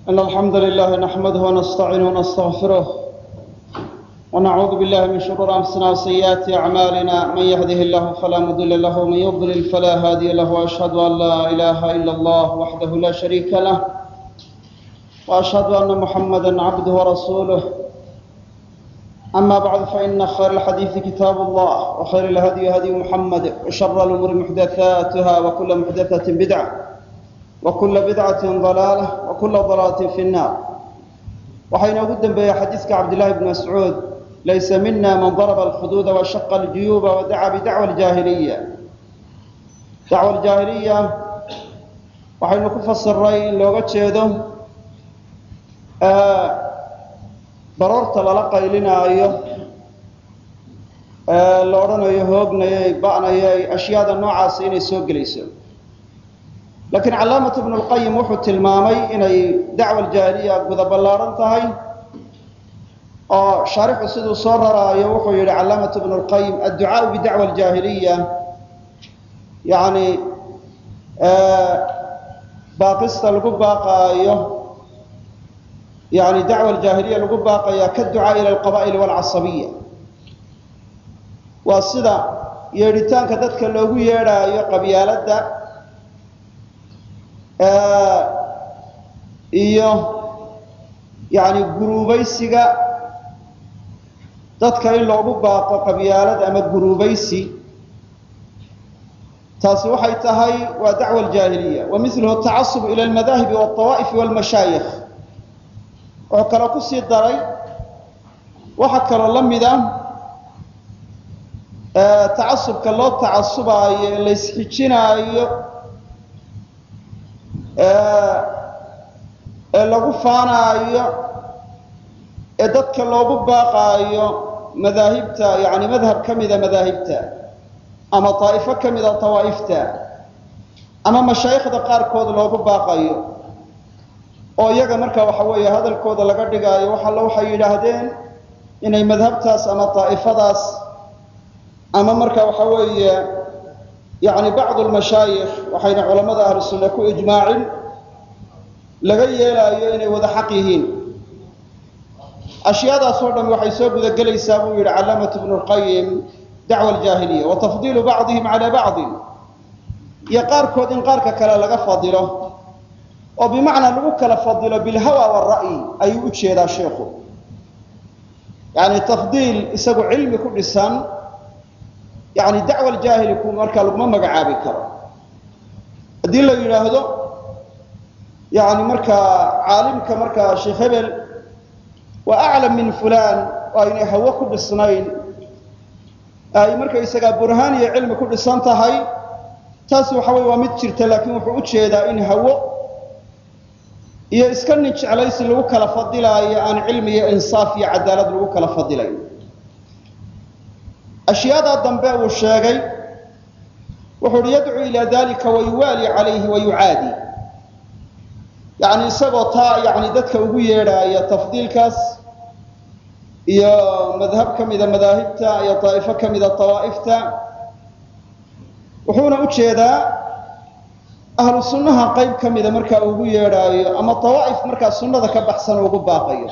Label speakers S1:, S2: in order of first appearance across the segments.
S1: إن الحمد لله نحمده ونستعينه ونستغفره ونعوذ بالله من شرور أنفسنا وسيئات أعمالنا من يهده الله فلا مضل له ومن يضلل فلا هادي له وأشهد أن لا إله إلا الله وحده لا شريك له وأشهد أن محمدا عبده ورسوله أما بعد فإن خير الحديث كتاب الله وخير الهدي هدي محمد وشر الأمور محدثاتها وكل محدثة بدعة وكل بدعة ضلالة وكل ضلالة في النار waxaa inoogu dembeeya xadiiska cabdillaahi bni mascuud laysa mina man daraba alkhuduuda washaqa aljuyuuba wadacaa bidacwa aljaahiliya dacwa aljaahiliya waxaynu ku fasiray in looga jeedo baroorta lala qaylinaayo la odhanayo hoognayay ba'nayay ashyaada noocaasi inay soo gelayso laakiin calaamatu ibnu lqayim wuxuu tilmaamay inay dacwa aljaahiliya guda ballaaran tahay oo shaarixu siduu soo raraayo wuxuu yidhi calaamatu ibnu lqayim adducaau bidacwa aljaahiliya yani baaqista lagu baaqaayo yani dacwa aljaahiliya lagu baaqaya kaducaa ila alqaba'ili walcasabiya waa sida yeedhitaanka dadka loogu yeedhaayo qabyaaladda iyo yani guruubaysiga dadka in loogu baaqo qabyaalad ama guruubaysi taasi waxay tahay waa dacwa aljaahiliya wa miluhu atacasub ila almadaahibi walطawaa'ifi walmashaayikh wuxuu kaloo ku sii daray waxaa kaloo la mid ah tacasubka loo tacasubaayo ee la ysxijinaayo ee lagu faanaayo ee dadka loogu baaqaayo madaahibta yani madhab ka mida madaahibta ama daa'ifo ka mida tawaa'ifta ama mashaayikhda qaarkood loogu baaqayo oo iyaga marka waxa weeye hadalkooda laga dhigaayo wax alla waxay yidhaahdeen inay madhabtaas ama daa'ifadaas ama marka waxa weeye yani bacdu lmashaayikh waxayna culamada ahlu sunna ku ijmaacin laga yeelaayo inay wada xaq yihiin ashyaadaas oo dham waxay soo gudagelaysaa buu yidhi calaamatu ibnu lqayim dacwa aljaahiliya wa tafdiilu bacdihim cala bacdin iyo qaarkood in qaarka kale laga fadilo oo bimacnaa lagu kala fadilo bilhawa waalra'yi ayuu u jeedaa sheikhu yani tafdiil isagu cilmi ku dhisan yani dacwa aljaahiliku markaa laguma magacaabi karo haddii la yidhaahdo yani markaa caalimka markaa sheekh hebel waa aclam min fulan oo aynay hawo ku dhisnayn ay markaysagaa burhaan iyo cilmi ku dhisan tahay taasi waxa weye waa mid jirta laakiin wuxuu u jeedaa in hawo iyo iska nin jeclaysi lagu kala fadilaayo aan cilmi iyo insaaf iyo cadaalad lagu kala fadilayn ashyaadaa dambe uu sheegay wuxuu uhi yadcuu ilaa dalika wayuwaali calayhi wayucaadi yani isagoo taa yani dadka ugu yeedhaaya tafdiilkaas iyo madhab ka mida madaahibta iyo daa'ifo ka mida dawaa'ifta wuxuuna u jeedaa ahlu sunnaha qayb ka mida markaa ugu yeedhaayo ama dawaa'if markaa sunnada ka baxsan ugu baaqayo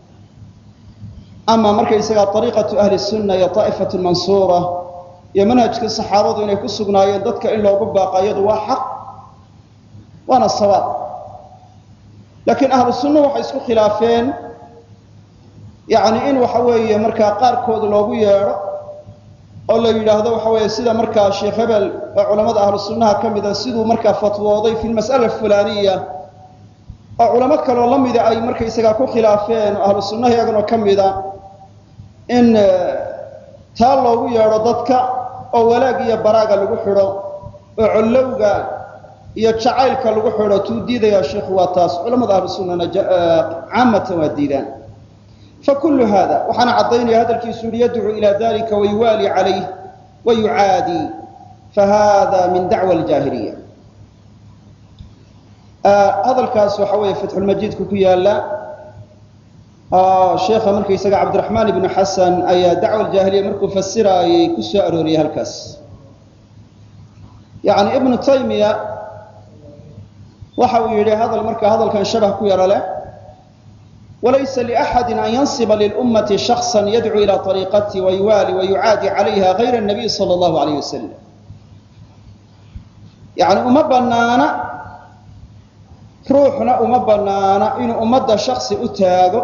S1: ama markaysagaa ariiqatu ahli sunna iyo daa'ifatu mansuura iyo manhajkii saxaabadu inay ku sugnaayeen dadka in loogu baaqayadu waa xaq waana sawaab laakiin ahlu sunna waxay isku khilaafeen yani in waxa weeye markaa qaarkood loogu yeedho oo la yidhaahdo waxa weeye sida markaa sheekh hebel oo culamada ahlu sunnaha ka mida siduu markaa fatwooday fi lmas'ala fulaniya oo culamo kaloo la mida ay markaysagaa ku khilaafeen oo ahlu sunnaha iyagana ka mida in taa loogu yeedho dadka oo walaag iyo baraaga lagu xidho oo collowga iyo jacaylka lagu xidho tuu diidayaa sheikhu waa taas culamada ahlu sunnana caamatan waa diidaan fakulu hada waxaana caddaynaya hadalkiisu yihi yadcuu ila dalika wayuwaali calayh wayucaadi fahada min dacwa aljaahiliya hadalkaas waxa weeye fatxulmajiidku ku yaala sheekha markaysaga cabdiraxmaan ibnu xasan ayaa dacwa aljaahiliya markuu fasiraayay ku soo arooriyey halkaas yani ibnu taymiya waxa uu yidhi hadal markaa hadalkan shabah ku yaro leh walaysa liaxadi an yansiba lilummati shaksa yadcuu ila ariiqati wayuwaali wayucaadi calayha gayra nabiy sala allahu alayh wasalam yani uma banaana ruuxna uma banaana inuu ummadda shaksi u taago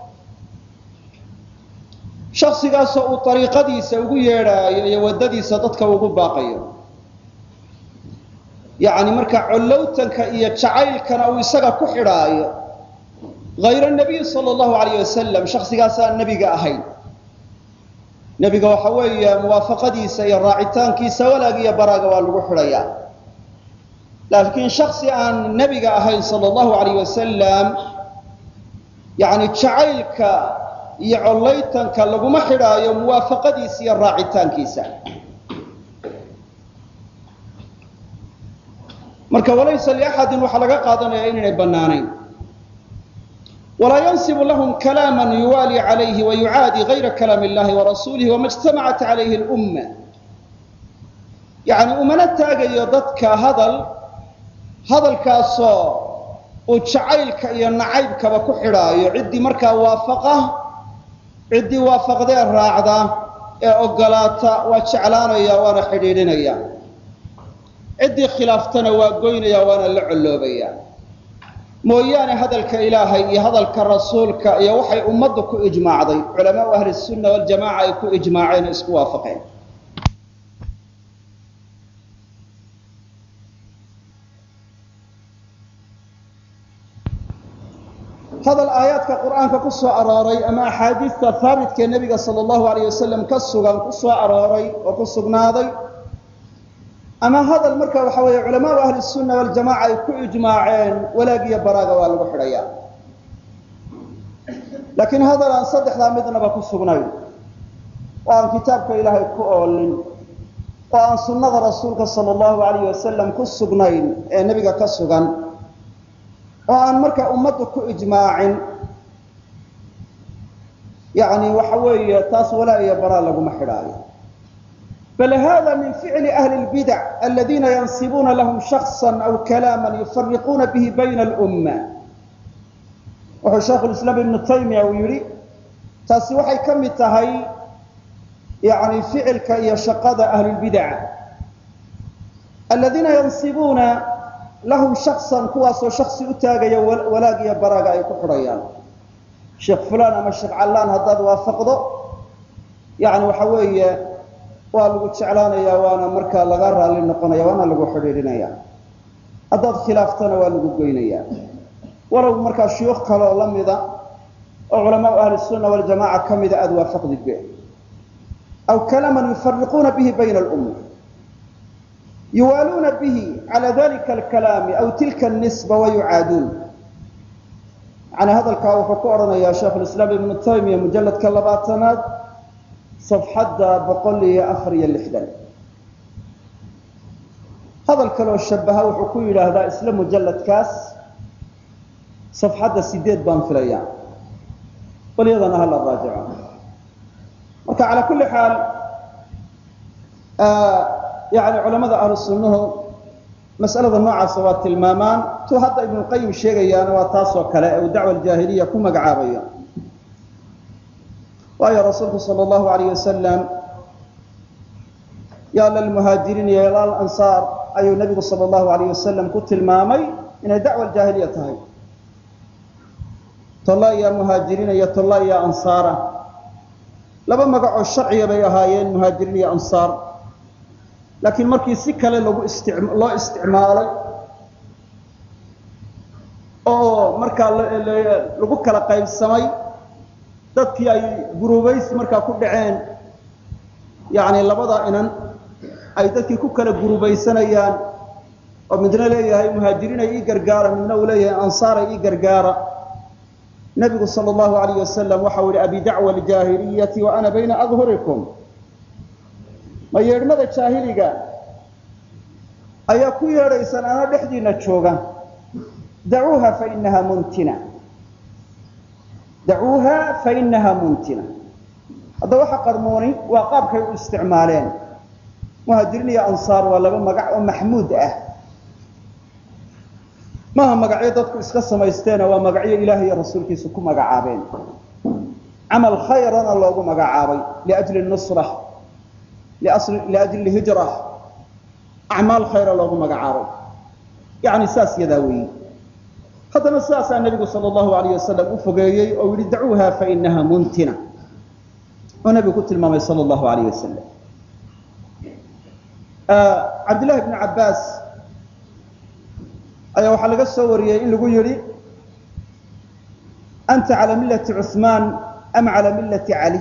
S1: shaksigaasoo uu ariiqadiisa ugu yeedhaayo iyo waddadiisa dadka ugu baaqayo yacni marka collowtanka iyo jacaylkana uu isaga ku xidhaayo hayra nabiy sala allahu alayh wasalam shaksigaasaan nebiga ahayn nebiga waxa weeye muwaafaqadiisa iyo raacitaankiisa walaag iyo baraaga waa lagu xidhayaa laakiin shaksi aan nebiga ahayn sala allahu alayh wasalam yani jacaylka iyo collaytanka laguma xidhaayo muwaafaqadiisa iyo raacitaankiisa marka walaysa liaxadin waxaa laga qaadanaya inaynay bannaanayn walaa yansibu lahum kalaama yuwaali calayhi wayucaadi gayra kalaam illahi warasuulihi wama ijtamacat calayhi lumma yani umana taagayo dadka hadal hadalkaasoo uu jacaylka iyo nacaybkaba ku xidhaayo ciddii markaa waafaqa ciddii waafaqdee raacda ee ogolaata waa jeclaanaya waana xidhiidhinaya ciddii khilaaftana waa goynaya waana la colloobaya mooyaane hadalka ilaahay iyo hadalka rasuulka iyo waxay ummaddu ku ijmaacday culamaau ahli sunna waljamaca ay ku ijmaaceen oo isku waafaqeen hadal aayaadka qur'aanka ku soo arooray ama axaadiista haabitkee nebiga sala allahu alayh wasalam ka sugan ku soo arooray oo ku sugnaaday ama hadal marka waxa weeye culamaau ahli sunna waljamaca ay ku ijmaaceen walaag iyo baraaga waa lagu xidhayaa laakiin hadal aan saddexdaa midnaba ku sugnayn oo aan kitaabka ilaahay ku oolin oo aan sunnada rasuulka sala allahu alayh wasalam ku sugnayn ee nebiga ka sugan oo aan marka ummaddu ku ijmaacin yani waxa weeye taas walaa iyo baraa laguma xidhaayo bal hada min ficli ahli lbidac aladiina yansibuuna lahum shaksa aw kalaama yufariquuna bihi bayna alumma wuxuu shaikhulislaam ibnu taymiya uu yidhi taasi waxay ka mid tahay yani ficilka iyo shaqada ahlulbidaca aladiina yansibuuna lahum shaksan kuwaasoo shaksi u taagaya walaag iyo baraaga ay ku xidhayaan sheekh fulaan ama sheekh callaan haddaad waafaqdo yani waxa weeye waa lagu jeclaanaya waana markaa laga raalli noqonaya waana lagu xidhiidhinaya haddaad khilaaftana waa lagu goynaya walow markaa shuyuukh kaleoo la mida oo culamaau ahli sunna waljamaca ka mida aada waafaqdidbe aw kalaaman yufariquuna bihi bayna alumma yuwaaluuna bihi cala dalika alkalaami aw tilka nisba wayucaaduun yani hadalkaa wuxuu ku odhanayaa sheikhulislaam ibnu taymiya mujalladka labaatanaad safxadda boqol iyo afar iyo lixdan hadal kaleoo shabaha wuxuu ku yidhaahdaa isla mujalladkaas safxadda sideed baan filaya bal iyadana hala raajico marka calaa kulli xaal yani culamada ahlu sunnuhu mas'alada noocaasa waa tilmaamaan tu hadda ibnuqayim sheegayaana waa taasoo kale ee uu dacwa aljaahiliya ku magacaabayo waayo rasuulku sal allahu alayh wasalam ya lalmuhaajiriin iyo lalansaar ayuu nabigu sal allahu alayh wasalam ku tilmaamay inay dacwa aljaahiliya tahay tolla iyo muhaajiriina iyo tolla iyo ansaara laba magacoo sharciya bay ahaayeen muhaajiriin iyo ansaar laakiin markii si kale lagu loo isticmaalay oo markaa lagu kala qaybsamay dadkii ay guruubaysi markaa ku dhaceen yani labada inan ay dadkii ku kala gurubaysanayaan oo midna leeyahay muhaajiriinay ii gargaara midna uu leeyahay ansaaray ii gargaara nabigu sal allahu alayh wasalam waxau yihi abi dacwa aljaahiliyati wa ana bayna adhurikum ma yeedhmada jaahiliga ayaa ku yeedhaysaan ana dhexdiina jooga dacuuha fainaha muntina dacuuha fainaha muntina hadda waxa qarmooni waa qaabkay u isticmaaleen muhaajiriin iyo ansaar waa laba magac oo maxmuud ah maaha magacyo dadku iska samaysteena waa magacyo ilaah iyo rasuulkiisu ku magacaabeen camal khayrana loogu magacaabay liajli nusra liajli hijra acmaal khayra loogu magacaabay yani saas yadaa weeyi haddana sidaasaa nebigu sal allahu alayh wasalam u fogeeyey oo yihi dacuuha fainaha muntina oo nebigu ku tilmaamay sal allahu alayh wasalam cabdillahi bni cabbaas ayaa waxaa laga soo wariyey in lagu yidhi anta cala millati cuثmaan am cala millati cali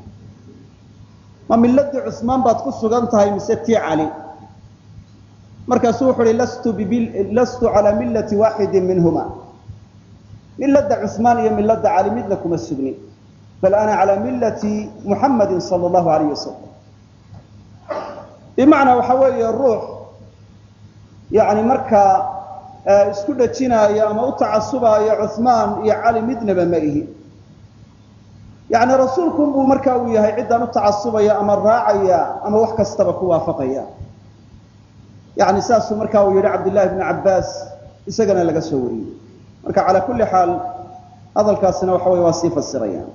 S1: ma milladii cusmaan baad ku sugan tahay mise tii cali markaasuu wuxu uhi lastu calaa millati waaxidi minhuma milada cusmaan iyo milada cali midna kuma sugnin bal ana calaa millati muxamadi sal allahu alayh wasalam bimacnaa waxa weeye ruux yani markaa isku dhajinaayo ama u tacasubaayo cuثmaan iyo cali midnaba ma ihi yani rasuulkun buu markaa uu yahay ciddaan u tacasubaya ama raacaya ama wax kastaba ku waafaqaya yani saasuu markaa uu yihi cabdillahi bni cabbaas isagana laga soo wariyey marka calaa kulli xaal hadalkaasina waxa wey waa sii fasirayaan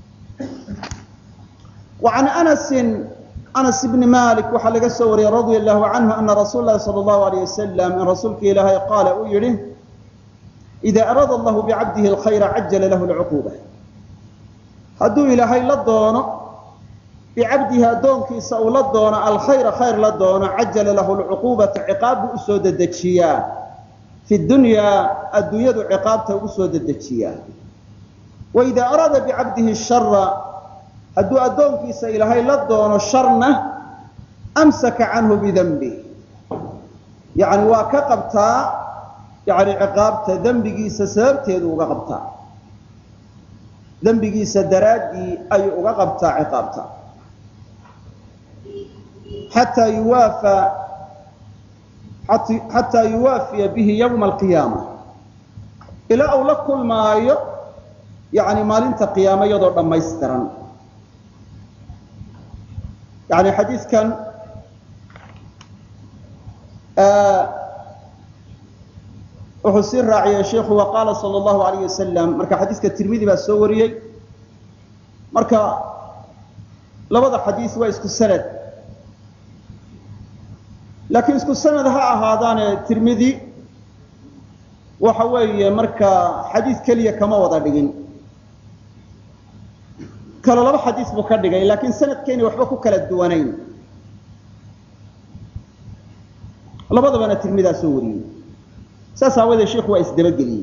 S1: wa can anasin anas bni malik waxaa laga soo wariyey radia allahu canhu ana rasuul lahi sala allahu alayh wasalam in rasuulka ilaahay qaala uu yihi ida araada allahu bicabdihi alkhayra cajala lahu lcuquuba hadduu ilaahay la doono bicabdihi addoonkiisa uu la doono alkhayra khayr la doono cajala lahu lcuquubata ciqaab buu usoo dedejiyaa fi dunyaa adduunyadu ciqaabta ugu soo dedejiyaa waida araada bicabdihi shara hadduu addoonkiisa ilaahay la doono sharna amsaka canhu bidanbih yani waa ka qabtaa yani ciqaabta dembigiisa sababteedu uga qabtaa dembigiisa daraaddii ayuu uga qabtaa ciqaabta xataa yuwaafa xataa yuwaafiya bihi yawma alqiyaama ilaa uu la kulmaayo yani maalinta qiyaama iyadoo dhammaystiran yani xadiidkan wuxuu sii raaciyey sheikhu wa qaala sal allahu alayh wasalam marka xadiiska tirmidi baa soo wariyey marka labada xadiis waa isku sanad laakiin isku sanad ha ahaadaane tirmidi waxa weeye marka xadiis keliya kama wada dhigin kalo laba xadiis buu ka dhigay laakiin sanadkeeni waxba ku kala duwanayn labadabana tirmidaa soo wariyey saas aawadee sheikhu waa isdabageliyey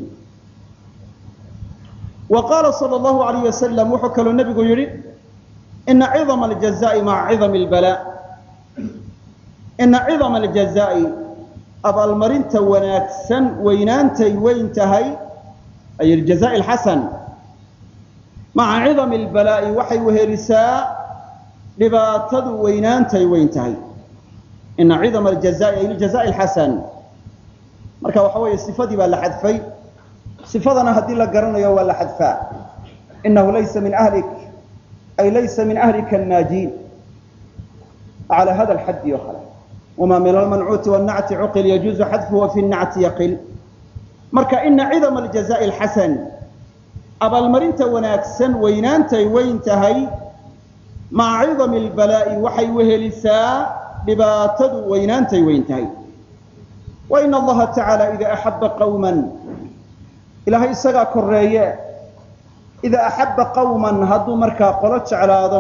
S1: wa qaala sal allahu alayh wasalam wuxuu kaloo nebigu yidhi ina cidama aljazaai maca cidami lbalaa ina cidama aljazaai abaalmarinta wanaagsan weynaantay weyn tahay ay aljazaai alxasan maca cidami albalaa'i waxay wehelisaa dhibaatadu weynaantay weyn tahay ina cidama aljazaai ay aljazaai alxasan marka waxa weeye sifadii baa la xadfay sifadana haddii la garanayo waa la xadfaa inahu laysa min ahlik ay laysa min ahlika annaajiin calى hada alxaddi o kale wma min almancuuti wاnacti cuqil yajuuzu xadfuhu fi nacti yaqil marka ina cidama aljazaءi alxasan abaalmarinta wanaagsan weynaantay weyn tahay maca cidami albalaa'i waxay wehelisaa dhibaatadu weynaantay weyn tahay wain allaha tacaala ida axaba qawma ilaahay isagaa koreeye ida axaba qawman hadduu markaa qolo jeclaado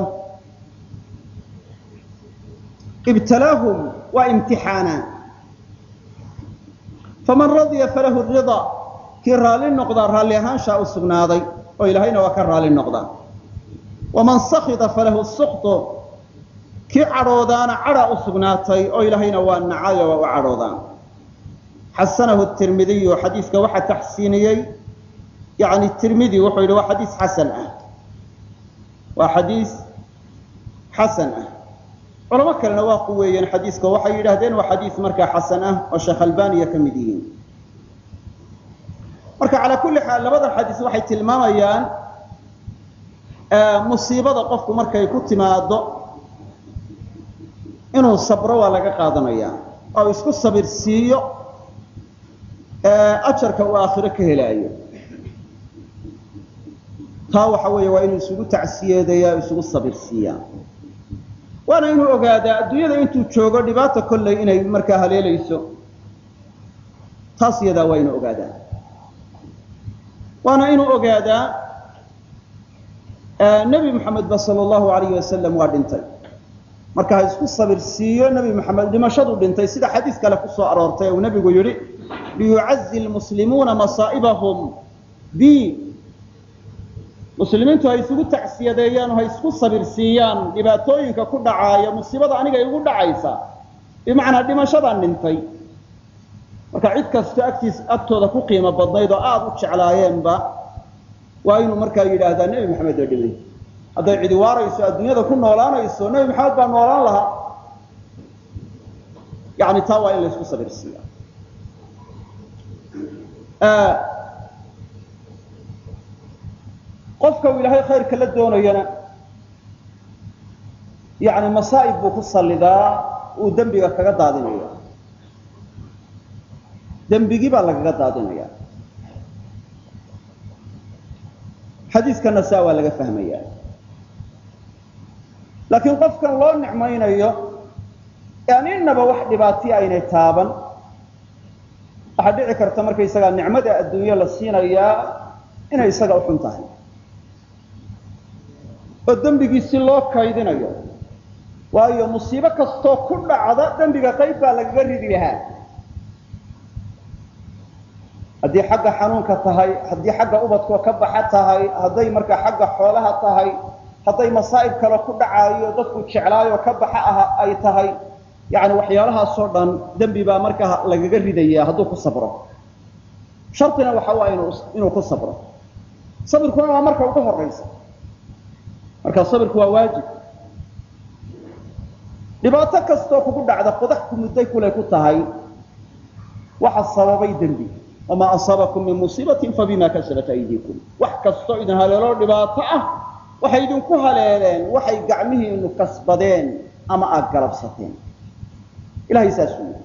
S1: ibtalaahum waa imtixaanaa faman radya falahu rida kii raalli noqdaa raalli ahaanshaa u sugnaaday oo ilaahayna waa ka raalli noqdaa waman sakita falahu suktu kii cadhoodaana cadhaa u sugnaatay oo ilaahayna waa nacayo waa u cadhoodaan xasanahu tirmidiyu xadiiska waxaa taxsiiniyey yani tirmidi wuxuu yidhi waa xadiis xasan ah waa xadiis xasan ah culamo kalena waa quweeyeen xadiiska waxay yidhaahdeen waa xadiis markaa xasan ah oo sheekh albaniya ka mid yihiin marka calaa kulli xaal labadan xadiis waxay tilmaamayaan musiibada qofku markay ku timaado inuu sabro waa laga qaadanaya oo isku sabir siiyo ajarka uu aakhiro ka helaayo taa waxa weeye waa inuu isugu tacsiyeedayaa o isugu sabirsiiyaa waana inuu ogaadaa adduunyada intuu joogo dhibaata kolley inay markaa haleelayso taas iyadaa waa inuu ogaadaa waana inuu ogaadaa nebi moxamedba sala allahu alayhi wasalam waa dhintay marka ha isku sabirsiiyo nebi moxamed dhimashadu dhintay sida xadiis kale ku soo aroortay uu nebigu yidhi liyucazi lmuslimuuna masaa'ibahum bi muslimiintu ha isugu tacsiyadeeyaan oo ha isku sabirsiiyaan dhibaatooyinka ku dhacaaya musiibada aniga igu dhacaysa bimacnaa dhimashadaan dhintay marka cid kastoo agtiis agtooda ku qiimo badnayd oo aada u jeclaayeenba waa inuu markaa yidhaahdaa nebi maxamed oo dhimay hadday cidi waarayso adduunyada ku noolaanayso nebi maxamed baa noolaan lahaa yani taa waa in la isku sabirsiiya qofka uu ilaahay khayrka la doonayana yani masaa'ib buu ku sallidaa uu dembiga kaga daadinaya dembigii baa lagaga daadinaya xadiiskana saa waa laga fahmaya laakiin qofkan loo nicmaynayo aan innaba wax dhibaatiya aynay taaban waxaa dhici karta markaysagaa nicmada adduunye la siinayaa inay isaga u xun tahay oo dembigiisi loo kaydinayo waayo musiibo kastoo ku dhacda dembiga qayb baa lagaga ridi lahaa haddii xagga xanuunka tahay haddii xagga ubadkoo ka baxa tahay hadday markaa xagga xoolaha tahay hadday masaa'ib kale ku dhacaayo dadku jeclaayoo ka baxa ah ay tahay yani waxyaalahaasoo dhan dembi baa markaa lagaga ridaya hadduu ku sabro shartina waxa waa inuu ku sabro sabirkuna waa marka ugu horaysa marka sabirku waa waajib dhibaato kastoo kugu dhacda qodax ku mudday kulay ku tahay waxa sababay dembi wamaa asaabakum min musiibatin fabima kasabat aydiikum wax kastoo idin haleeloo dhibaato ah waxay idinku haleeleen waxay gacmihiinu kasbadeen ama aad galabsateen ilahay saasuu yidhi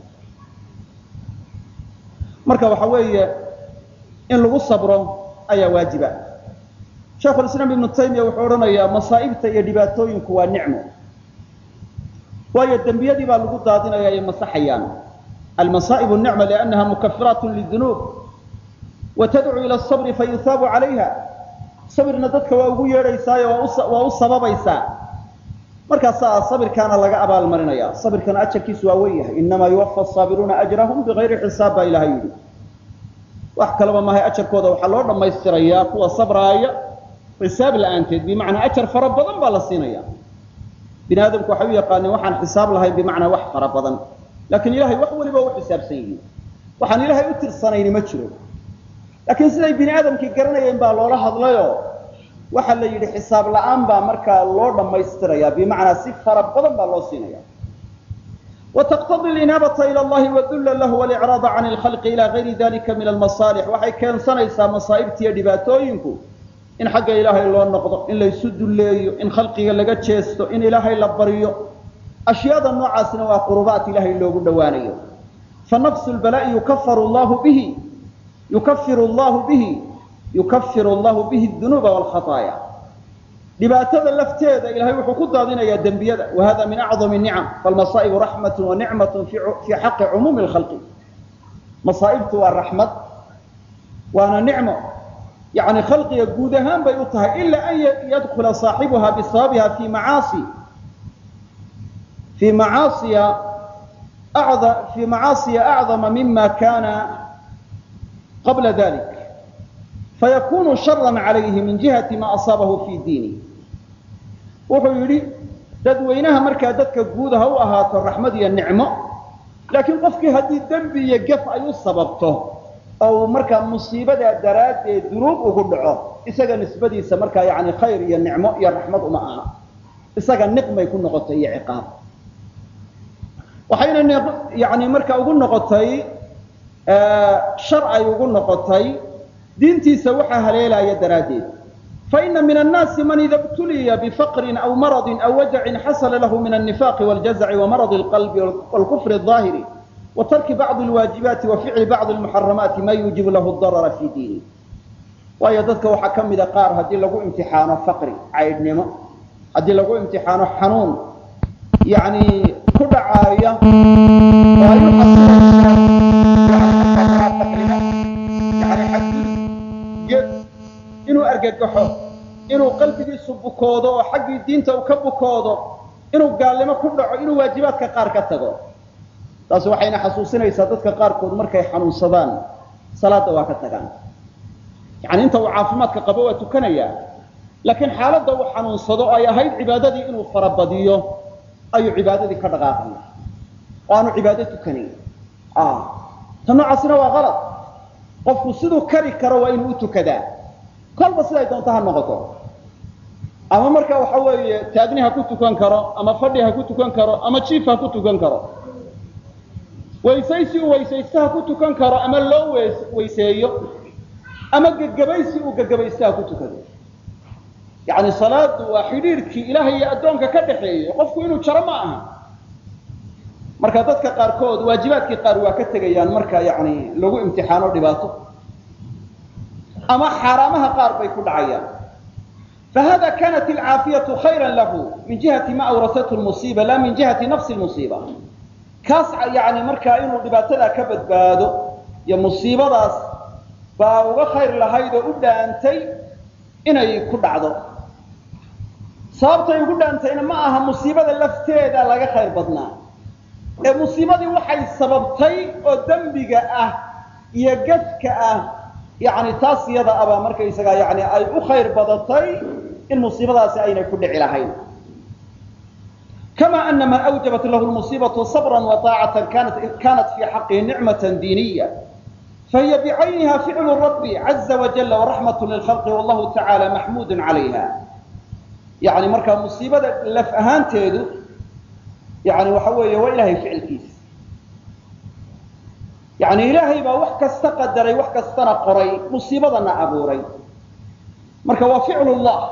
S1: marka waxa weeye in lagu sabro ayaa waajiba sheikhulislaam ibnu taymiya wuxuu odhanayaa masaa'ibta iyo dhibaatooyinku waa nicmo waayo dembiyadii baa lagu daadinaya ay masaxayaan almasaa'ibu nicma liannaha mukafiraat lidunuub wa tadcu ila asabri fayusaabu calayha sabirna dadka waa ugu yeedhaysaayo waa u sababaysaa markaasaa sabirkaana laga abaalmarinaya sabirkana ajarkiisu waa wen yahay inamaa yuwafa asaabiruuna ajrahum bigayri xisaab baa ilahay yidhi wax kalaba maahay ajarkooda waxaa loo dhammaystirayaa kuwa sabraaya xisaab la-aanteed bimacnaa ajar fara badan baa la siinaya bini aadamku waxay u yaqaaneen waxaan xisaab lahayn bimacnaa wax fara badan laakiin ilahay wax waliba u xisaabsan yihiin waxaan ilaahay u tirsanayni ma jiro laakiin siday bini aadamkii garanayeen baa loola hadlayoo waxaa la yidhi xisaab la-aan baa markaa loo dhammaystiraya bimacnaa si fara badan baa loo siinaya وتقتضي الإناaبة إلى الlahi وdul lah واlإعراaض عan الخلق إلى غayri ذlika min الmaصالح waxay keensanaysaa masaaئibtiiyo dhibaatooyinku in xagga ilaahay loo noqdo in laysu duleeyo in khalqiga laga jeesto in ilaahay la baryo أشhyaada noocaasna waa qurubaat ilahay loogu dhowaanayo فنفس البلاء يukfir اllah bihi يukفir اllah bihi يukفir اllah bihi الذuنوب والخطايا dhibaatada lafteeda ilahay wuxuu ku daadinayaa dembiyada wahada min acظam الnicam falmasaa'ibu raxmat wanicmat fii xaqi cumuumi اlkhalqi masaa'ibtu waa raxmad waana nicmo yani khalqiga guud ahaan bay u tahay ila an yadkula saaxibuha bisababiha fi macaasi fii macaasiya fii macaasiya acظama mima kana qabla dalik fayakunu shara calayhi min jihati ma asaabahu fi diini wuxuu yidhi dadweynaha markaa dadka guud ha u ahaato raxmad iyo nicmo laakiin qofkii haddii dembi iyo gef ay u sababto oo uu markaa musiibadaa daraaddeed dunuub ugu dhaco isaga nisbadiisa markaa yani khayr iyo nicmo iyo raxmad uma aha isaga niqmay ku noqotay iyo ciqaab waxayna yani markaa ugu noqotay shar ay ugu noqotay diintiisa waxaa haleelaya daraaddeed faina min annaasi man ida btuliya bifaqrin aw maradin aw wajacin xasala lahu min alnifaaqi wاljazaci wamarad اlqalbi wاlkufri الظaahiri wa tarki bacdi alwaajibaati wa ficli bacdi almuxaramaati ma yuujibu lahu darara fi diini waayo dadka waxaa ka mida qaar haddii lagu imtixaano faqri caydhnimo haddii lagu imtixaano xanuun yani ku dhacaaya oo ay u xasilayaan inuu argagaxo inuu qalbigiisu bukoodo oo xaggii diinta uu ka bukoodo inuu gaalnimo ku dhaco inuu waajibaadka qaar ka tago taasi waxayna xasuusinaysaa dadka qaarkood markay xanuunsadaan salaada waa ka tagaan yani inta uu caafimaadka qabo waa tukanayaa laakiin xaaladda uu xanuunsado oo ay ahayd cibaadadii inuu farabadiyo ayuu cibaadadii ka dhaqaaqaya oo aanu cibaado tukanayn ta noocaasina waa qalad qofku siduu kari karo waa inuu u tukadaa kolba siday doonto ha noqoto ama marka waxa weeye taagni ha ku tukan karo ama fadhi ha ku tukan karo ama jiif ha ku tukan karo weysaysi uu weysaysto ha ku tukan karo ama loo weyseeyo ama gegabaysi uu gegabaysto ha ku tukado yani salaadu waa xidhiirkii ilaahay iyo addoonka ka dhaxeeyey qofku inuu jaro ma aha marka dadka qaarkood waajibaadkii qaar waa ka tegayaan marka yani lagu imtixaano dhibaato ama xaaraamaha qaar bay ku dhacayaan fahada kanat alcaafiyatu khayra lahu min jihati ma awrasathu lmusiiba la min jihati nafsi lmusiiba kaas yani markaa inuu dhibaatadaa ka badbaado iyo musiibadaas baa uga khayr lahayd oo u dhaantay inay ku dhacdo sababtay ugu dhaantayna ma aha musiibada lafteeda laga khayr badnaa ee musiibadii waxay sababtay oo dembiga ah iyo gadka ah yani taas iyada abaa markaysagaa yani ay u khayr badatay in musiibadaasi aynay ku dhici lahayn kama ana man awjabat lahu lmusiibatu sabra waطaacata kanat fi xaqihi nicmat diiniya fahiy bicayniha ficlu rabi caza wajala waraxmat lilkhalqi wallahu tacaala maxmuud calayha yani markaa musiibada laf ahaanteedu yani waxa weeye waa ilahay ficilkiisa yani ilaahay baa wax kasta qadaray wax kastana qoray musiibadana abuuray marka waa ficlu llah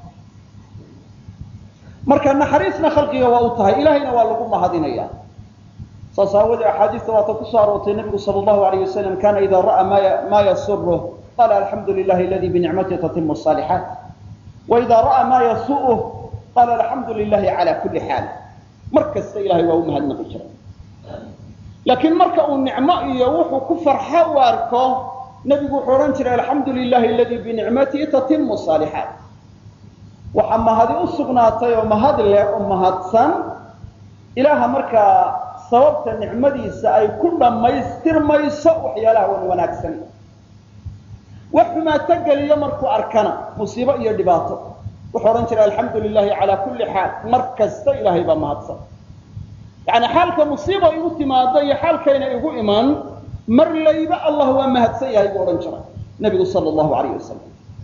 S1: marka naxariisna khalqiga waa u tahay ilahayna waa lagu mahadinaya saas aawadee axaadiista waata kusoo aroortay nabigu sal llahu alayh wasalam kana ida ra'aa ma yasuruh qala alxamdu lilahi aladi binicmati tatimu salixaat waida ra'aa ma yasuuh qala alxamdu lilahi cala kuli xaal mar kasta ilahay waa u mahadnaqi jiray laakiin marka uu nicmo iyo wuxuu ku farxo u arko nebigu wuxuu odhan jiray alxamdu lilahi aladi binicmatihi tatimu saalixaat waxaa mahadi u sugnaatay oo mahad leh oo mahadsan ilaaha markaa sababta nicmadiisa ay ku dhammaystirmayso waxyaalaha wan wanaagsan wax xumaato geliyo markuu arkana musiibo iyo dhibaato wuxuu odhan jiray alxamdu lilahi calaa kulli xaal mar kasta ilaahay baa mahadsan yani xaalka musiiba igu timaado iyo xaalkayna igu iman mar layba allah waa mahadsan yahay buu odhan jiray nabigu sal llahu alayh wasalam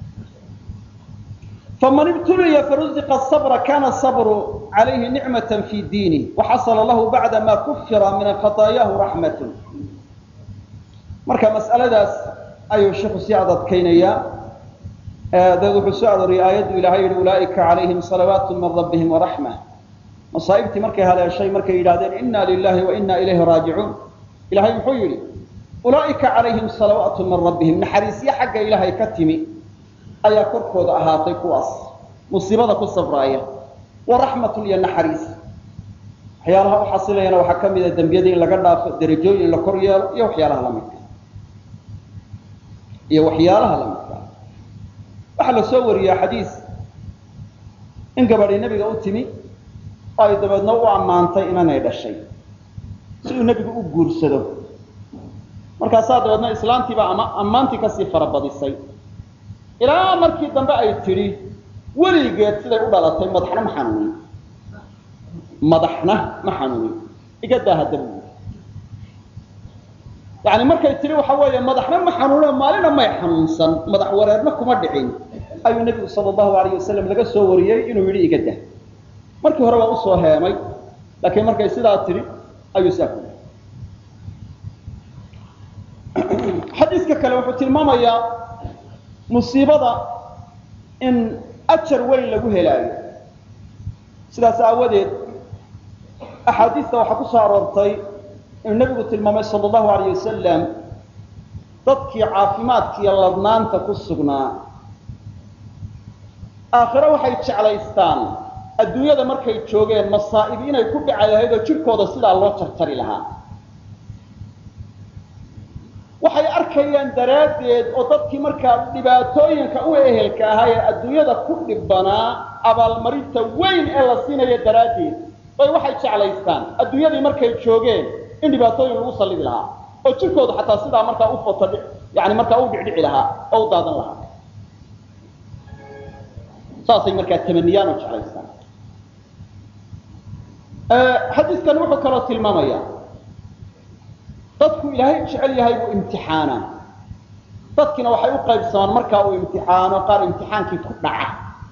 S1: faman ibtuliya faruziqa sabra kana sabru calayhi nicmata fi diinih waxasala lahu bacda ma kufira min khataayahu raxmatun marka mas'aladaas ayuu sheikhu sii adadkaynayaa daed wuxuu soo arooriyey aayaddu ilahay yihi ulaaika calayhim salawaatu min rabbihim waraxma masaa'ibtii markay haleeshay markay yidhahdeen inna lilahi wa inna ilayhi raajicuun ilahay muxuu yidhi ulaa'ika calayhim salawaatu min rabbihim naxariisyo xagga ilaahay ka timi ayaa korkooda ahaatay kuwaas musiibada ku sabraaya wa raxmatun iyo naxariis waxyaalaha u xasilayana waxaa ka mida dembiyada in laga dhaafo derajooyin la kor yeelo iyo waxyaalaha lamidka iyo waxyaalaha lamidka waxaa la soo wariyaa xadiis in gabadhi nebiga u timi oo ay dabeedna u ammaantay inanay dhashay si uu nebigu u guursado markaasaa dabeedna islaantiibaa ama ammaantii kasii farabadisay ilaa markii dambe ay tidhi weligeed siday u dhalatay madaxna ma xanuunin madaxna ma xanuunin igadaa hadda bu yani markay tidhi waxa weeye madaxna ma xanuunin maalina may xanuunsan madax wareerna kuma dhicin ayuu nebigu sala allahu alayh wasalam laga soo wariyey inuu yidhi igada markii hore waa usoo heemay laakiin markay sidaa tidhi ayuu saa ku xadiiska kale wuxuu tilmaamayaa musiibada in ajar weyn lagu helaayo sidaas aawadeed axaadiista waxaa ku soo aroortay inuu nebigu tilmaamay sala allahu alayh wasalam dadkii caafimaadkiiyo ladnaanta ku sugnaa aakhiro waxay jeclaystaan adduunyada markay joogeen masaa'ib inay ku dhici lahayd oo jidhkooda sidaa loo jarjari lahaa waxay arkayaan daraaddeed oo dadkii markaa dhibaatooyinka u ehelka ahaa ee adduunyada ku dhibbanaa abaalmarinta weyn ee la siinaya daraaddeed bay waxay jeclaystaan adduunyadii markay joogeen in dhibaatooyin lagu sallidi lahaa oo jirkooda xataa sidaa markaa u foto yani markaa u dhicdhici lahaa oo u daadan lahaa saasay markaa tamaniyaan oo jeclaystaan xadiiskani wuxuu kaloo tilmaamaya dadku ilaahay jecel yahay buu imtixaana dadkiina waxay u qaybsamaan markaa uu imtixaano qaar imtixaankii ku dhaca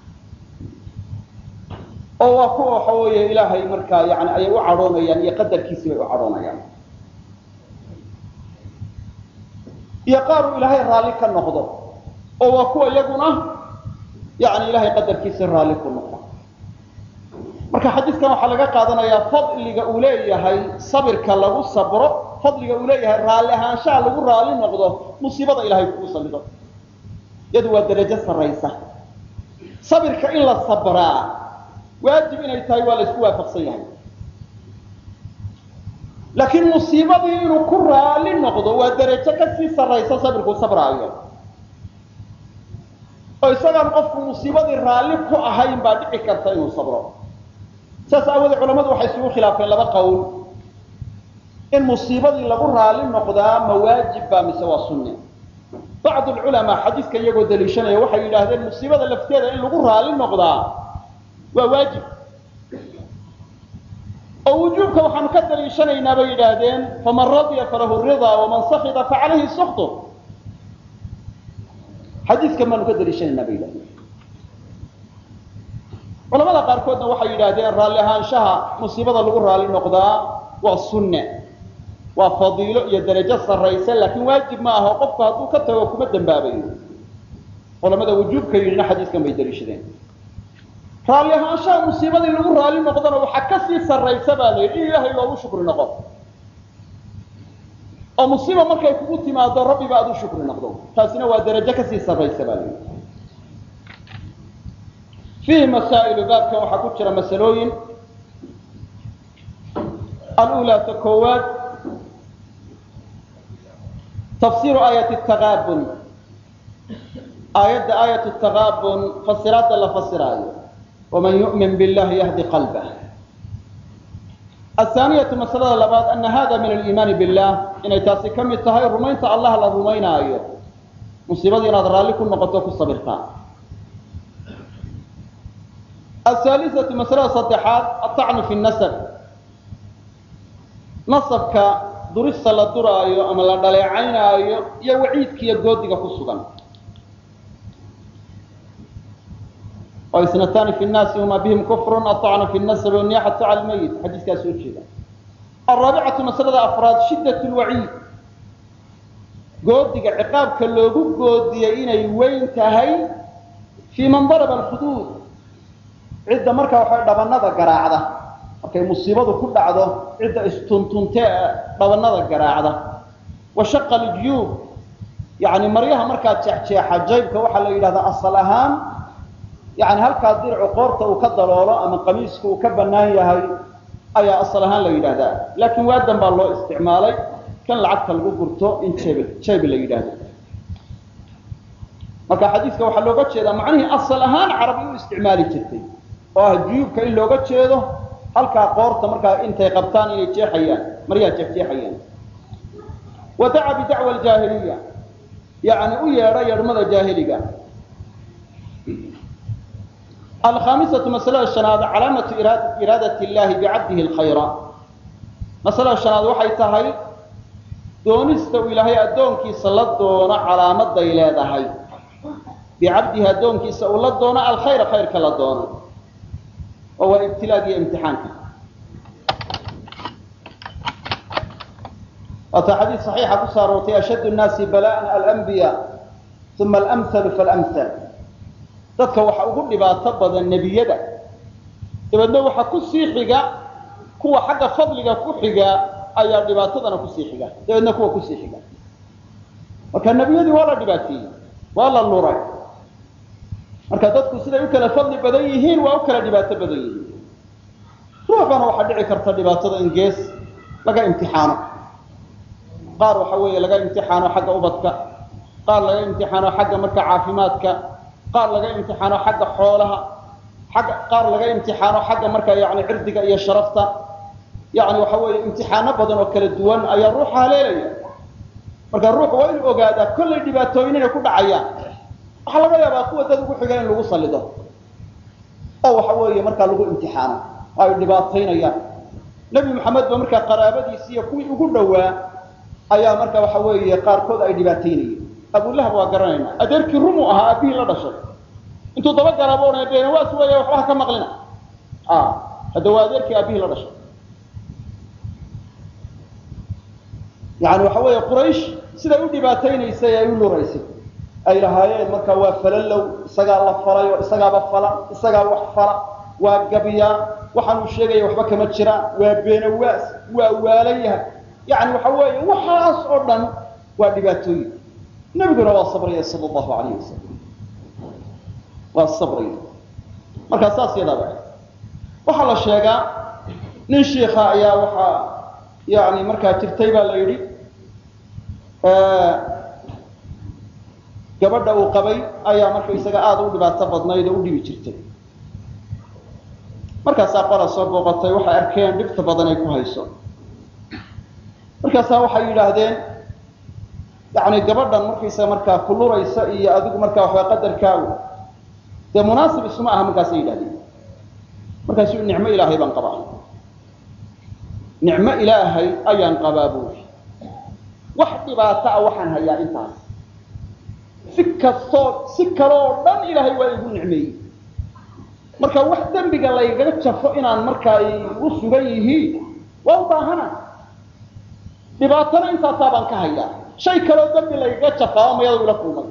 S1: oo waa kuwa waxa weeye ilaahay markaa yani ayay u cadhoonayaan iyo qadarkiisii bay u cadhoonayaan iyo qaar uu ilaahay raalli ka noqdo oo waa kuwa iyaguna yani ilahay qadarkiisa raalli ku noqdo marka xadiiskan waxaa laga qaadanayaa fadliga uu leeyahay sabirka lagu sabro fadliga uu leeyahay raalli ahaanshaha lagu raalli noqdo musiibada ilahay kugu salido iyadu waa darajo sarraysa sabirka in la sabraa waajib inay tahay waa la isku waafaqsan yahay laakiin musiibadii inuu ku raalli noqdo waa darajo kasii sarraysa sabirkuu sabraayo oo isagaan qofku musiibadii raalli ku ahayn baa dhici karta inuu sabro saas aawoodee culamadu waxay isugu khilaafeen laba qowl in musiibadii lagu raalli noqdaa ma waajib baa mise waa sunne bacd lculamaa xadiiska iyagoo daliishanaya waxay yidhaahdeen musiibada lafteeda in lagu raalli noqdaa waa waajib oo wujuubka waxaanu ka daliishanaynaa bay yidhaahdeen faman radya falahu ridaa waman sakita facalayhi suktu xadiiskan baanu ka daliishanaynaa bay yidhahdeen culamada qaarkoodna waxay yidhaahdeen raalli ahaanshaha musiibada lagu raalli noqdaa waa sunne waa fadiilo iyo darajo sarraysa laakiin waajib ma aho qofku hadduu ka tago kuma dembaabayo culamada wujuubka yidhina xadiiskan bay daliishadeen raalli ahaanshaha musiibadii lagu raalli noqdana waxaa kasii sarraysa baa la yidhi in ilaahay loogu shukri noqo oo musiiba markay kugu timaado rabbiba aad u shukri noqdo taasina waa darajo kasii sarraysa baa la yidhi fiihi masaa'ilu baabkan waxaa ku jira masalooyin alulaa ta koowaad tafsiru aayati taqaabun aayadda aayat taqaabun fasiraadda la fasiraayo waman yu'min billahi yahdi qalbah athaaniyatu masalada labaad ana hada min aliimaani billah inay taasi ka mid tahay rumaynta allah la rumaynaayo musiibadii inaad raalli ku noqoto ku sabirtaa ahaalisatu masalada saddexaad atacnu fi nasab nasabka durista la duraayo ama la dhaleecaynaayo iyo waciidkiiyo goodiga ku sugan oo isnataani fi nnaasi huma bihim kufrun atacnu fi nasabi waniyaxatu cala lmayit xadiiskaa soo jeeda alraabicatu masalada afraad shiddat lwaciid goodiga ciqaabka loogu goodiyey inay weyn tahay fii man daraba alxuduud cidda markaa waxay dhabanada garaacda markay musiibadu ku dhacdo cidda istuntuntee dhabanada garaacda wa shaqa aljuyuub yani maryaha markaa jeexjeexa jaybka waxaa la yidhahdaa asal ahaan yani halkaa diricu qoorta uu ka daloolo ama qamiisku uu ka bannaan yahay ayaa asal ahaan la yidhahdaa laakiin waadan baa loo isticmaalay kan lacagta lagu gurto in jeb jayb la yidhaahdo marka xadiiska waxaa looga jeedaa macnihii asal ahaan carabi u isticmaali jirtay oo ah juyuubka in looga jeedo halkaa qoorta markaa intay qabtaan inay jeexayaan maryaha jeexjeexayaan wa daca bidacwa aljaahiliya yani u yeedha yeedhmada jaahiliga alkhamisatu masalada shanaad calaamatu iraadat illahi bicabdihi alkhayra masalada shanaad waxay tahay doonista uu ilaahay addoonkiisa la doono calaamaday leedahay bicabdihi addoonkiisa uu la doono alkhayra khayrka la doono oo waa ibtilaag iyo imtixaanka waata xadiid saxiixa ku soo aroortay ashaddu nnaasi bala'an alanbiya uma alamhalu faalamhal dadka waxa ugu dhibaato badan nebiyada dabeedna waxa ku sii xiga kuwa xagga fadliga ku xiga ayaa dhibaatadana kusii xiga dabeedna kuwa kusii xiga marka nebiyadii waa la dhibaateeyey waa la luray marka dadku siday u kala fadli badan yihiin waa u kala dhibaato badan yihiin ruuxana waxaa dhici karta dhibaatada in gees laga imtixaano qaar waxa weeye laga imtixaano xagga ubadka qaar laga imtixaano xagga marka caafimaadka qaar laga imtixaano xagga xoolaha xagga qaar laga imtixaano xagga marka yani cirdiga iyo sharafta yani waxa weeye imtixaano badan oo kala duwan ayaa ruuxa haleelaya marka ruuxu waa inuu ogaadaa kollay dhibaatooyin inay ku dhacayaan waxaa laga yaabaa kuwa dad ugu xiga in lagu salido oo waxa weeye markaa lagu imtixaano ay dhibaataynayaan nebi maxamed ba markaa qaraabadiisi iyo kuwii ugu dhowaa ayaa marka waxa weeye qaarkood ay dhibaataynayeen abulahab waa garanayna adeerkii rumuu ahaa aabihii la dhashay intuu daba galaabo odhanay beenawaas weeya waxba ha ka maqlina hadda waa adeerkii aabihii la dhashay yani waxa weeye quraysh siday u dhibaataynaysay ay u luraysay ay lahaayeen marka waa falalow isagaa la falay oo isagaaba fala isagaa wax fala waa gabiyaa waxaanuu sheegaya waxba kama jiraan waa beenawaas waa waalan yahay yani waxa weeye waxaas oo dhan waa dhibaatooyin nebiguna waa sabraya sal allahu alayh wasalam waa sabraya markaa saas yadaaba waxaa la sheegaa nin shiika ayaa waxaa yani markaa jirtay baa la yidhi gabadha uu qabay ayaa marka isaga aada u dhibaato badnayd oo u dhibi jirtay markaasaa qola soo booqatay waxay arkeen dhibta badan ay ku hayso markaasaa waxay yidhaahdeen yani gabadhan markaysa markaa kuluraysa iyo adigu markaa waxaa qadarkaagu dee munaasib isuma aha markaasay yidhahdeen markaasuu nicmo ilaahay baan qabaa nicmo ilaahay ayaan qabaa buuri wax dhibaato ah waxaan hayaa intaas si kastoo si kale oo dhan ilaahay waa igu nicmeeyey marka wax dembiga laygaga jafo inaan markaa igu sugan yihiin waa u baahana dhibaatana intaasaa baan ka hayaa shay kaleo dembi laygaga jafaaba mayada ila kulmay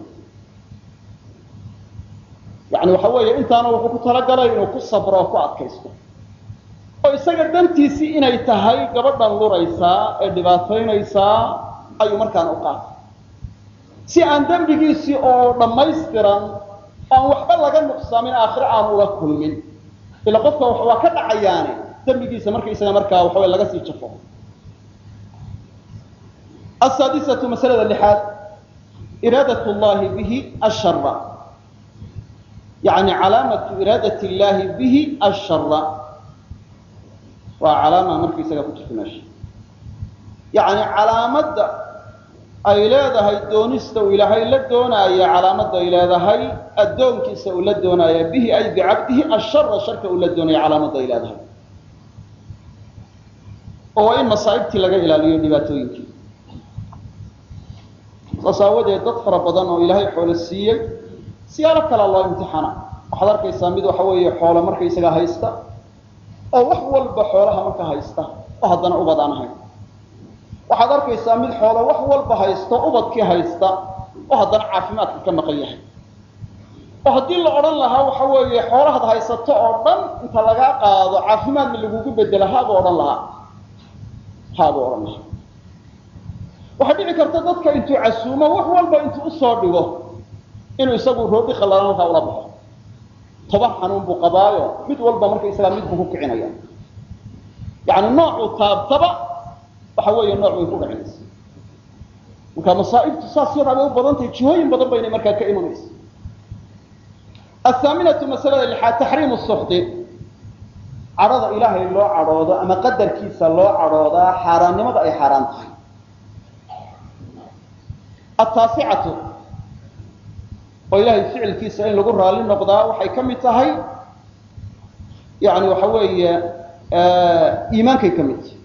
S1: yani waxa weeye intaana wuxuu ku talagalay inuu ku sabro oo ku adkaysto oo isaga dantiisii inay tahay gabadhan luraysaa ee dhibaataynaysaa ayuu markaan u qaatay si aan dembigiisii oo dhammaystiran aan waxba laga nuqsaamin aakhire aan ula kulmin ila qofka waa ka dhacayaane dembigiisa markaysaga markaa waxaw laga sii jafo asaadisatu masalada lixaad iraadat llahi bihi ashara yani calaamatu iraadat llahi bihi ashara waa calaama markaysaga ku jirta meesha yani calaamadda ay leedahay doonista uu ilaahay la doonaayo calaamadda ay leedahay addoonkiisa uu la doonaayo bihi ay bicabdihi ashara sharka uu la doonayo calaamadda ay leedahay oo waa in masaa'ibtii laga ilaaliyo dhibaatooyinkii saas aawadeed dad fara badan oo ilaahay xoolo siiyey siyaalo kalea loo imtixaana waxaad arkaysaa mid waxa weeye xoolo markaysaga haysta oo wax walba xoolaha marka haysta oo haddana ubad aan ahayn waxaad arkaysaa mid xoolo wax walba haysto ubadkii haysta oo haddana caafimaadka ka maqan yahay oo haddii la odhan lahaa waxa weeye xoolahaad haysato oo dhan inta lagaa qaado caafimaadna lagugu bedela haabuu odhan lahaa haabuu odhan lahaa waxaa dhici karta dadka intuu casuumo wax walba intuu usoo dhigo inuu isagu roodhi khallalan halkaa ula baxo toban xanuun buu qabaayo mid walba markaysagaa mid buu ku kicinaya yani noocuu taabtaba waxa weeye nooc way ku dhacinaysa marka masaa'ibtu saas yadaa bay u badan tahay jihooyin badan baynay markaa ka imanaysa athaaminatu masalada lixaad taxriimu suxdi cadhada ilaahay loo cadhoodo ama qadarkiisa loo cadhoodaa xaaraannimada ay xaaraan tahay ataasicatu oo ilaahay ficilkiisa in lagu raali noqdaa waxay ka mid tahay yani waxa weeye iimaankay ka mid tahay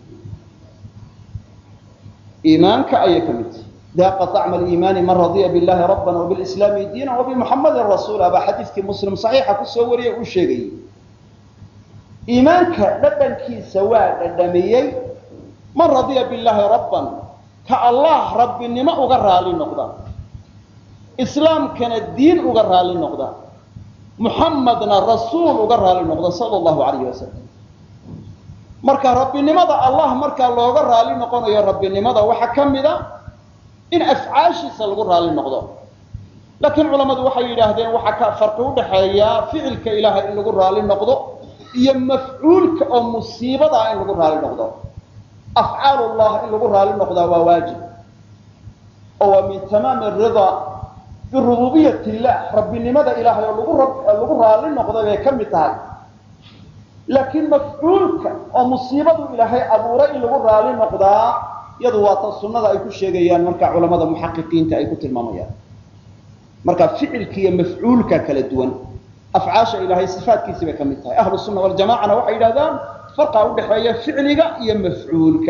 S1: iimaanka ayay ka mid tahay daaqa طacma aliimaani man radiya billahi rabban wabilslaami diina wabimuxamadin rasuula baa xadiidkii muslim saxiixa kusoo wariyay uu sheegayey iimaanka dhadhankiisa waa dhadhamiyey man radiya billahi rabban ka allah rabbinimo uga raali noqda islaamkana diin uga raali noqda muxamadna rasuul uga raali noqda sala allahu alayh wasalam marka rabbinimada allah markaa looga raali noqonayo rabbinimada waxaa ka mida in afcaashiisa lagu raali noqdo laakiin culammadu waxay yidhaahdeen waxaa ka farqi udhaxeeya ficilka ilaahay in lagu raali noqdo iyo mafcuulka oo musiibadaa in lagu raali noqdo afcaal llah in lagu raali noqdaa waa waajib oo waa min tamaami aridaa birububiyat illah rabbinimada ilaahay oo lagu raali noqday bay ka mid tahay laakiin mafcuulka oo musiibadu ilaahay abuuray in lagu raali noqdaa iyadu waa ta sunnada ay ku sheegayaan marka culamada muxaqiqiinta ay ku tilmaamayaan marka ficilka iyo mafcuulka kala duwan afcaasha ilaahay sifaatkiisii bay ka mid tahay ahlu sunna waljamacana waxay yidhahdaan farqa udhaxeeya ficliga iyo mafcuulka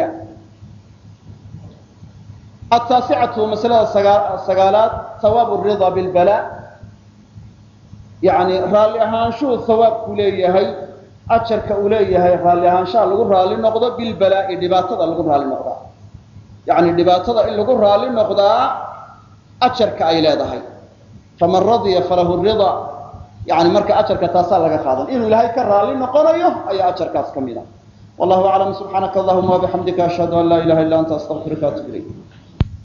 S1: ataasicatu masalada sagaalaad hawaabu rida bilbala yani raalli ahaanshuhu hawaabku leeyahay ajarka uu leeyahay raalli ahaanshaha lagu raali noqdo bilbalaa'i dhibaatada lagu raali noqdaa yani dhibaatada in lagu raali noqdaa ajarka ay leedahay faman radiya falahu rida yani marka ajarka taasaa laga qaadan inuu ilaahay ka raali noqonayo ayaa ajarkaas ka mid a wallahu aclam subxaanaka allahuma wabixamdika ashhadu an laa ilaha illa anta astaqfiruka atub ilayk